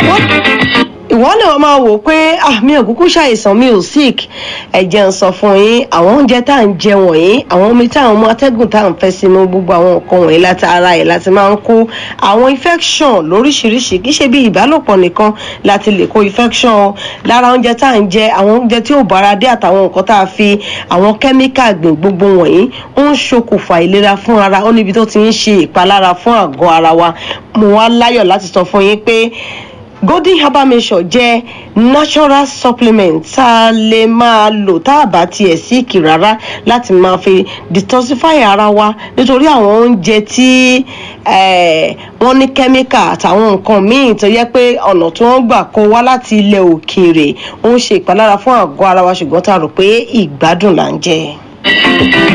ìwọ lè wọ́n máa wò pé ah mi ò kúkú ṣàìsàn mi ò sick ẹ̀jẹ̀ ń sọ fún yín àwọn oúnjẹ tá à ń jẹ wọ̀nyí àwọn omi tá à ń mu atẹ́gùn tá à ń fẹ́ sínú gbogbo àwọn nǹkan wọ̀nyí láti ara ẹ̀ láti máa ń kó àwọn infection lóríṣiríṣi kì í ṣe bí ìbálòpọ̀ nìkan láti lè kó infection o lára oúnjẹ tá à ń jẹ àwọn oúnjẹ tí ò bára dé àtàwọn nǹkan tá a fi àwọn kẹ́míkà gbìn gbogbo wọ̀nyí ó ń ṣokùnfà ìlera fún ara ó níbi tó ti ń ṣe ìpalára fún àgọ́ ara wa mo wá láyọ̀ láti sọ fún yín pé golden herbal mixture jẹ́ natural supplement tá a lè máa lò tá a bá tiẹ̀ síìkì rárá láti máa fi detoxify ara wa nítorí àwọn oúnjẹ tí wọ́n ní kẹ́míkà àtàwọn nǹkan míì tó yẹ pé ọ̀nà tí wọ́n gbà kó wá láti ilẹ̀ òkèèrè ó ń ṣe ìpalára fún àgọ́ ara wa ṣùgbọ́n tá a rò pé ìgbádùn là ń jẹ.